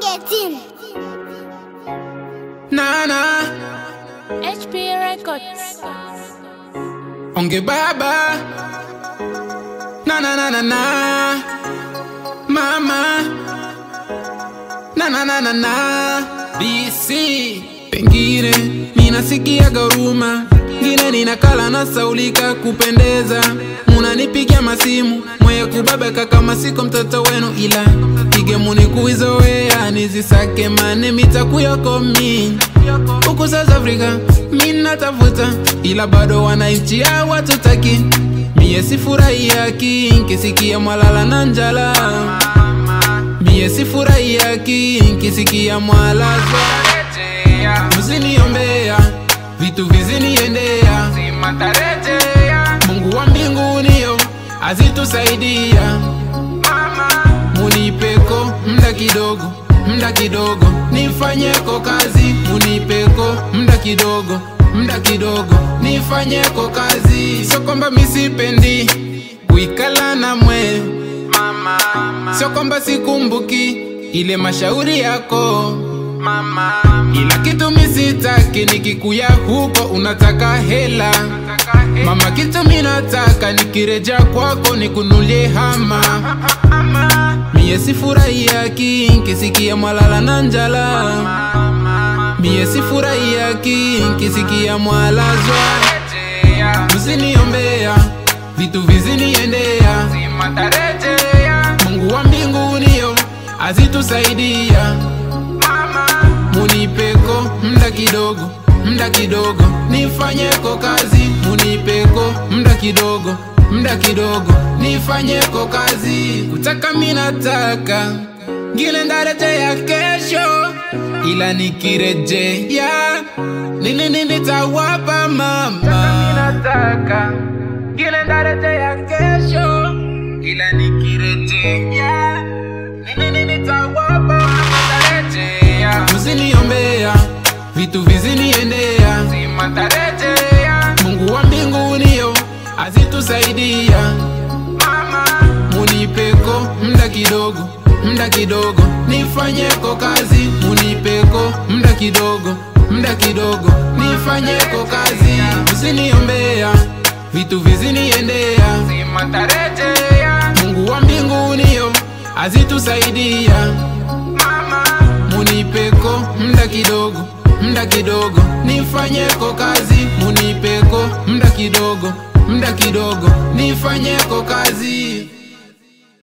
18. Nana, HP Records. onge baba. Na na na na na. Mama. Na na na na na. BC. Pengine ninasikia garuma, ngine ninakala na saulika kupendeza, munanipigia masimu mweye kubabeka kama siko mtoto wenu, ila pige munikuizoea nizisake mane mitakuyokomi huku South Africa minatafuta, ila bado wananchi hawatutaki. Mie sifurahiyaki nkisikia mwalala na njala, mie sifurahiyaki nkisikia mwalazwa. Mziniombea vitu viziniendea, Mungu wa mbinguniyo azitusaidia munipeko mda kidogo mda kidogo nifanyeko kazi munipeko mda kidogo mda kidogo nifanyeko kazi sio kwamba misipendi kuikala na mwe sio kwamba sikumbuki ile mashauri yako ila kitu misitaki nikikuya huko unataka hela mama kitu minataka nikireja kwako nikunulie hama Mie sifurahiyaki nkisikia mwalala na njala, mie sifurahiyaki nkisikia mwalazwa. Mziniombea vitu viziniendea, Mungu wa mbinguniyo azitusaidia. Munipeko mda kidogo mda kidogo nifanyeko kazi, munipeko mda kidogo mda kidogo nifanyeko kazi. Kutaka minataka ngine ndaretea kesho, ila nikirejea nini nini nitawapa mama. Nataka ngine ndaretea kesho, ila nikirejea nini nini nitawapa matarejea. Mziniombea vitu viziniendea, Mungu wa mbinguniyo azitusaidia. Munipeko mda kidogo mda kidogo nifanyeko kazi, munipeko mda kidogo mda kidogo nifanyeko kazi. Mziniombea vitu viziniendea, Mungu wa mbinguniyo azitusaidia. Munipeko mda kidogo mda kidogo nifanyeko kazi, munipeko mda kidogo mda kidogo nifanyeko kazi.